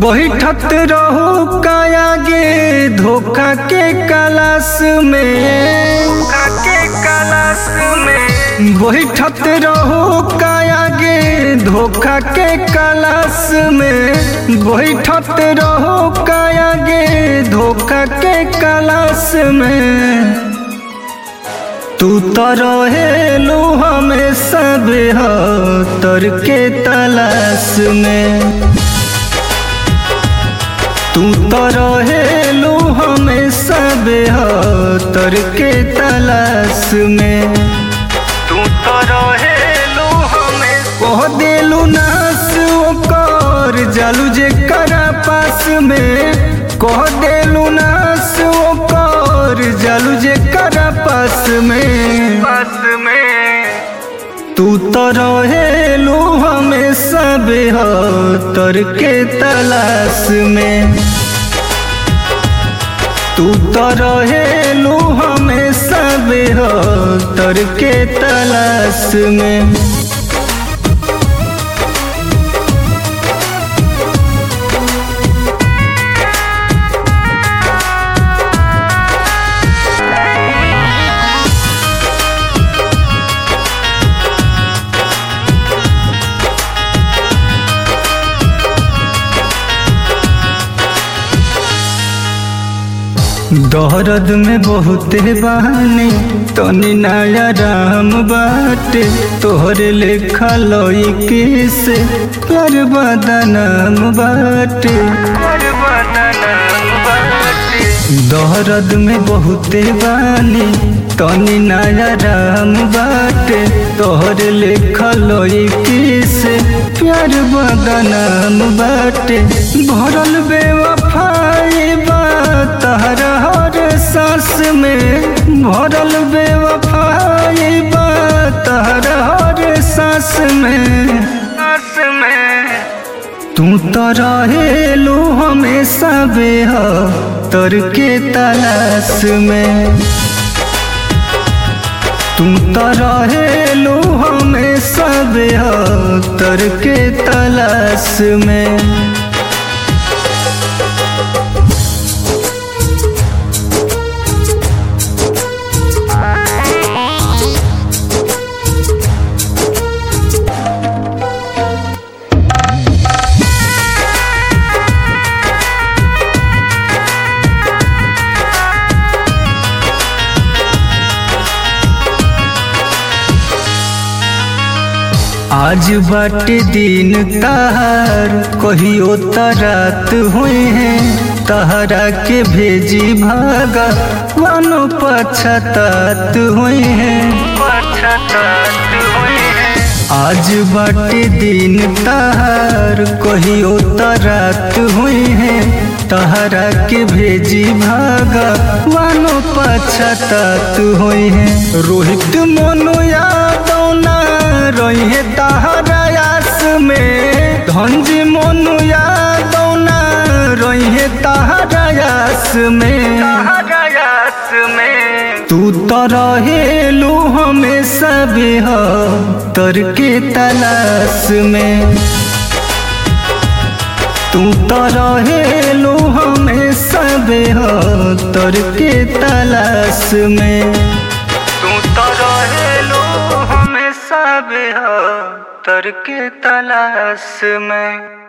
बैठत रहो कायागे धोखा के कलास में धोखा के कलास में बैठत रहो कायागे धोखा के कलास में बैठत रहो कायागे धोखा के कलास में तू तो रहेलू हमेशा बेहतर के तलाश में तू तो रहेलू हमेशा बेहतर के तलाश में तू तो रहेलू हमें कह देलू नास ओकर जालू जे करा पास में कह देलू नास ओकर जालू जे करा पास में पास में तू तो रहेलू हमेशा बेहतर के तलाश में तू तो रहेलू हमेशा बेहतर के तलाश में दर्द में बहुते बहाने तनी नया राम बाटे तोहरे लेखा लई से कर बदनाम बाटे दर्द में बहुते बानी तनी नया राम बाटे तोहरे लेखा लई से प्यार बदनाम बाटे भरल बेवफाई बा तहरा हर सांस में भरल बेवफाई बा तहरा हर सांस में सांस में तू तो रहेलू हमेशा बेहतर के तलाश में तू तो रहेलू हमेशा बेहतर के तलाश में आज बाटे दिन तहार कहियो तरात हुए हैं तहरा के भेजी भागा वानो पछतात हुए हैं पछतात हुए हैं आज बाटे दिन तहार कहियो तरात हुए हैं तहरा के भेजी भागा वानो पछतात हुए हैं रोहित मोनो यादव ना रहे तहरा आस में धंज मोनु यादव ना रहे तहरा आस में आस में तू तो रहेलू हमेशा बेहतर के तलाश में तू तो रहेलू हमेशा बेहतर के तलाश में तू तो रहेलू हमेशा बेहतर के तलाश में